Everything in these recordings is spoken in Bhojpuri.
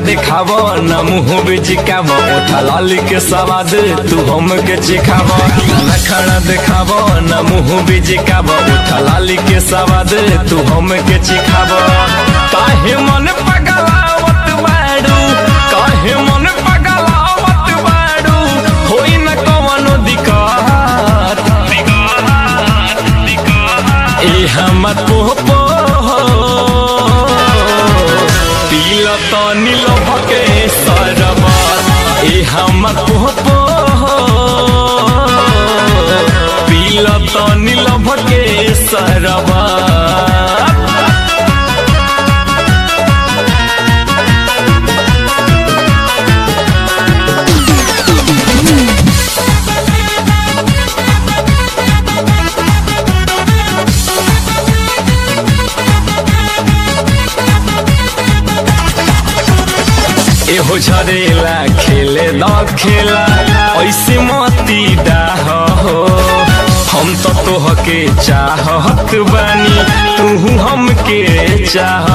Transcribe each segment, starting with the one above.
दिखाव न मुँह बिचिकाव उठा लाली के सवाद तू हम के चिखाव न खड़ा दिखाव न मुँह बिचिकाव उठा लाली के सवाद तू हम के चिखाव काहे मन पगलावत बाड़ू काहे मन पगलावत बाड़ू होई न कवनो दिक्कत ए हमर पोपो पील तो नील भके सरबत ए हमर पोपो पील तो नील भके सरबत एहो झरेला खेले द खेला ऐसे मती डाह हो हम तो तोहके चाहत बानी तू हमके चाह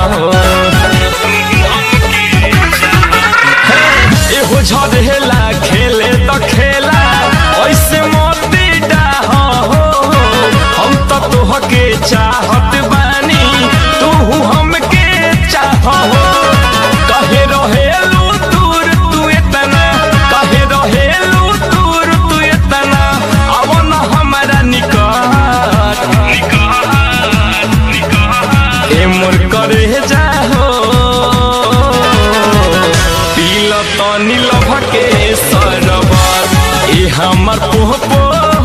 एहो झरेला खेले द खेला ऐसे मती डाह हो हम तो तोहके चाहत बानी तू हमके चाह कहे रहेलू दूर तू इतना कहे रहेलू दूर तू इतना अब न हमारा निकट ए मोर करे जाहो पील तो नील भके सरबत ए हमर पोपो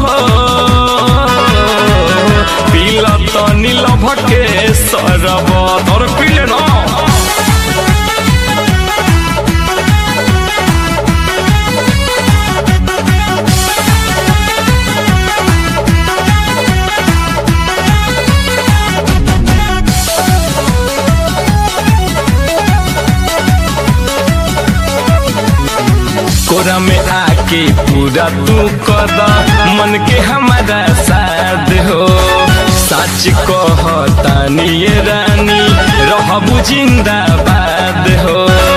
पील तो नील भके सरबत और पीले ना कोरा में आके पूरा तू कद मन के हमारा साथ हो सच कहतानी ये रानी रहबू जिंदाबाद हो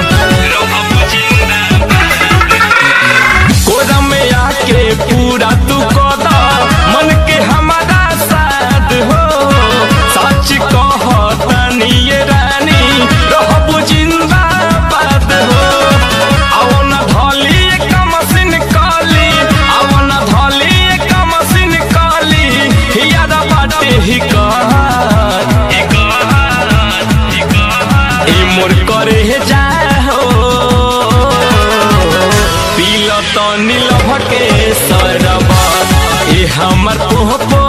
कोरा में आके पूरा तू कद मन के हमारा साथ हो सच कहतानी ये रानी रहबू जिंदाबाद हो अवन धली एक मशीन काली अवन धली एक मशीन काली याद बाटे ही कहत ए मोर करे जाहो पील तो नील भके सरबत ए हमर पोपो